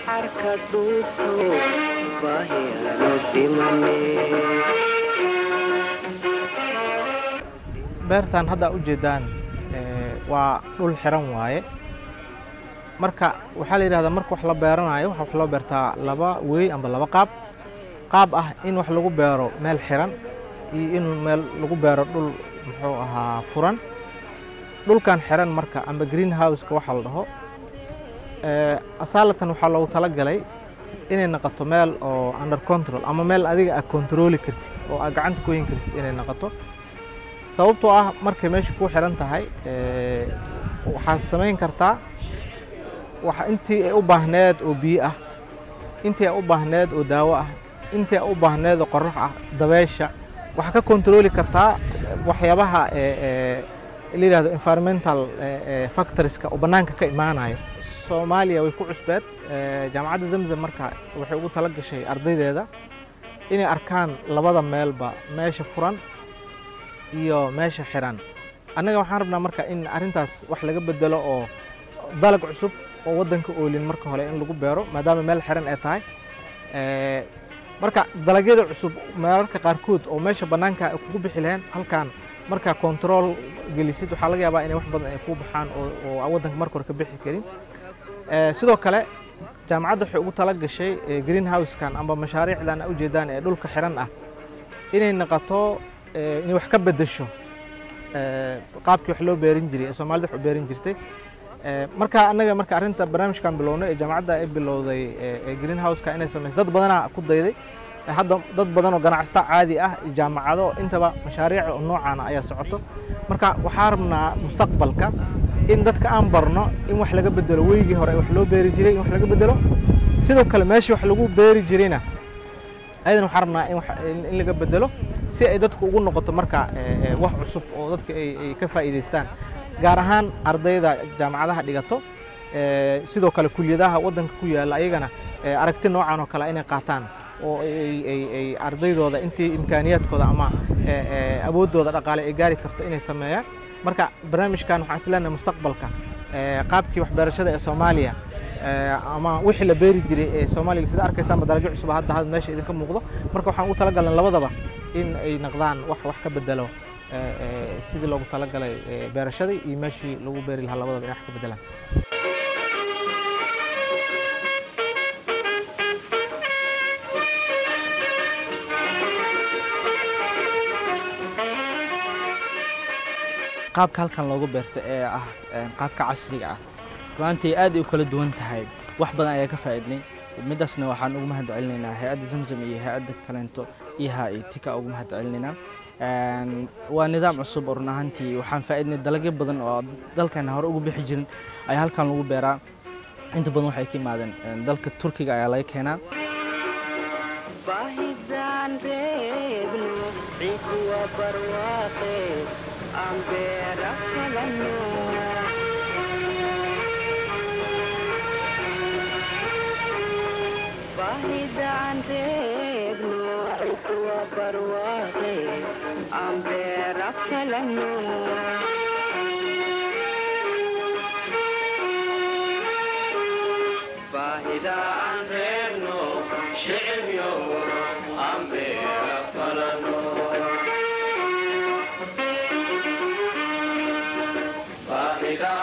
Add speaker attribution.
Speaker 1: xarka dhuubto baahiyaanu dhimane
Speaker 2: beertan hadda u jeedaan ee, waa dhul xiran waaye marka waxaa la yidhahdaa marka wax la beeranayo waxa wax loo beertaa laba wey amba laba qaab qaab ah in wax lagu beero meel xiran iyo in meel lagu beero dhul muxuu ahaa furan dhulkan xiran marka amba green houseka waxaa la dhaho ee, asaalatan waxaa loogu talagalay inay noqoto meel oo under control ama meel adiga aad controli kartid oo aad gacanta ku yin kartid inay noqoto sababtoo ah markay meesha ku xiran tahay ee, waxaad samayn kartaa waxa intii ay u baahneed oo biyo ah intii ay u baahneed oo daawo ah intii ay u baahneed oo qorrax ah dabeesha waxaa ka kontrooli kartaa waxyaabaha ee, ee, la yidhahdo environmental ee, ee, factorieska oo bannaanka ka imaanayo soomaaliya way ku cusbeed ee, jaamacadda zamzam marka waxay ugu tala gashay ardaydeeda inay arkaan labada meelba meesha furan iyo meesha xiran annaga waxaan rabnaa marka in arrintaas wax laga bedelo oo dalag cusub oo waddanka oolin marka hore in lagu beero maadaama meel xiran ay tahay Ee, marka dalagyada cusub meelarka qaarkood oo meesha bannaanka ay kugu bixi lahayn halkan markaa control gelisid waxaa laga yaabaa inay wax badan ay ku baxaan oo oo aan waddanka marka hore ka bixi karin Ee, sidoo kale jaamacadda waxay ugu tala gashay ee, green housekan amba mashaariicdan a ujeedaan ee dhulka xiran ah inay noqoto ee, inay wax ka bedesho ee, qaabkii wax loo beerin jiray ee soomaalida wax u beerin jirtay Ee, marka annaga marka arrinta barnaamijkan bilownay ee jaamacadda ay bilowday ee ee green houseka inay samayso dad badanaa ku dayday Ee, hadda dad badan oo ganacsata caadi ah iyo jaamacado intaba mashaariic oo noocaana ayaa socoto marka waxaa rabnaa mustaqbalka in dadka aan barno in wax laga bedelo weygii hore wax loo beeri jiray in wax laga bedelo sidoo kale meeshii wax lagu beeri jirayna ayadan waxaan rabnaa in wax- in in laga bedelo si ay dadku ugu noqoto marka ee, ee, wax cusub oo dadka ay ay ka faa'iidaystaan gaar ahaan ardayda jaamacadaha dhigato ee, sidoo kale kuliyadaha waddanka ku yaalla ayagana ee, aragti noocan oo kale inay qaataan oo ay ay- ay ardaydooda intii imkaaniyaadkooda ama ee, ee, awooddooda dhaqaale ay gaari karto inay sameeyaan marka barnaamijkan waxaan isleenahay mustaqbalka ee, qaabkii waxbarashada ee soomaaliya ee, ama wixii la beeri jiray ee soomaaliga sida arkaysaanba dalagyo cusub hadda hadda meesha idinka muuqdo marka waxaan ugu talagalnay labadaba in ay noqdaan wax wax ka bedelo ee, ee, sidii loogu talagalay ee, beerashadii iyo meeshii lagu beeri lahaa labadaba inay wax ka bedelaan
Speaker 3: qaabka halkan loogu beerta ee ah een, qaabka casriga ah runaantii aad ay u kala duwan tahay wax badan ayaa ka faa'iidnay midaasna waxaan ugu mahad celinaynaa hay-adda zamzam iyo hay-adda kaleento iha iyo tika ugu mahad celinaynaa Een, waa nidaam cusub oo run ahaantii waxaan faa'iidnay dalagyo badan oo dalkan hore ugu bixi jirin ayaa halkan lagu beeraa inta badan waxay ka yimaadeen een, dalka turkiga ayaa laga keenaa
Speaker 1: baahidaan reebno ciiddu waa barwaaqe aan beera falano baahidaan reebno ciiddu waa barwaaqe aan beera falano baahidaan reebno shicibyo aan beera falano baahidaan